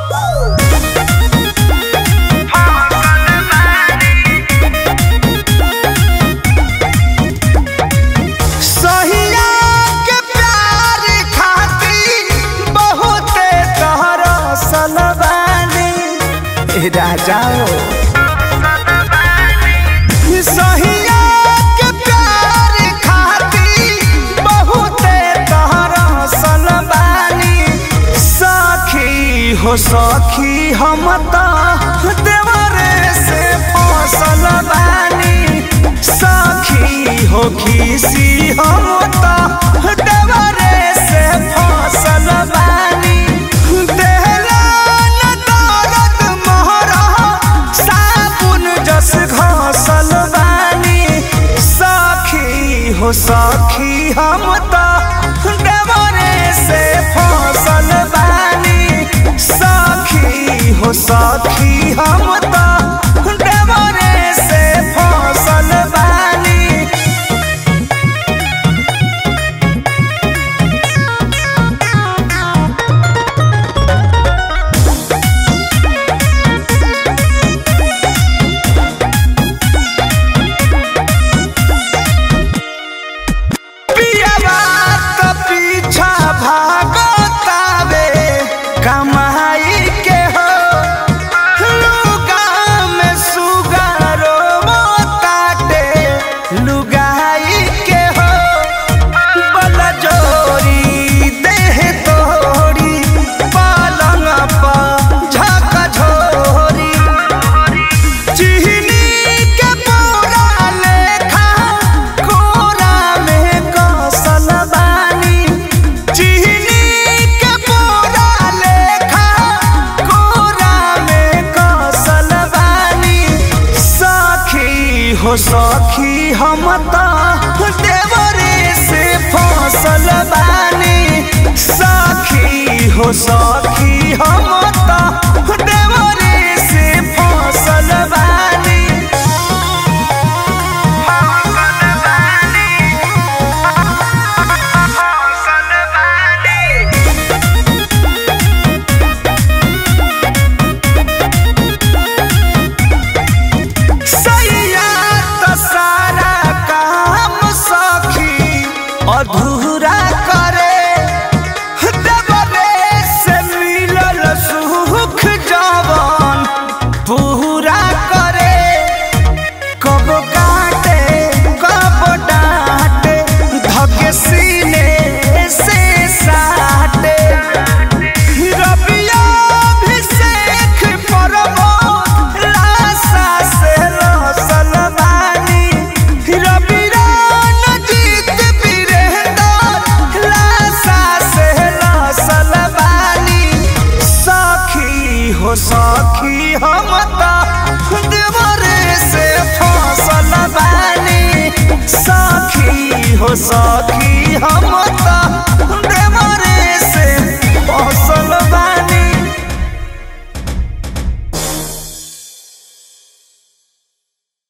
सहिया के प्यार खातिर बहुते तोहरा सलबानी राजाओ सहिया के प्यार खातिर बहुते तोहरा सलबानी सखी हो सखी हम तो देवरे से फसल बानी सखी हो खीसी हम तो देवरे से फसल बानी देहला न दर्द मोहरा साबुन जस घसल बानी सखी हो सखी हम तो देवरे से फसल बानी सखी हो सखी हम तो देवरे से फसल बानी पियवा त पीछा भागतावे कमाई के हो लुगा में सुगारो ताटे लुगाई के हो बल जोरी देह तोरी पालंग पर झक झोरी चिहनी के पूरा लेखा कोरा में कौशल बानी चिहनी के पूरा लेखा कोरा में कौशल बानी सखी हो सखी हम तो देवरे से फसल बानी सखी हो सखी हम तो देवरे से फसल बानी सैया त सारा काम सखी अधूरा करे देवरे से मिलल सुख जवन पूरा करे कब काटे कब डांटे धके सीने से साटे रबिया अभिषेक परमो लाशा से रसल बानी रबिरान जीत वीरेंद्र लाशा से रसल बानी सखी हो सखी हम तो देवरे से फसल बानी सखी हो सखी हम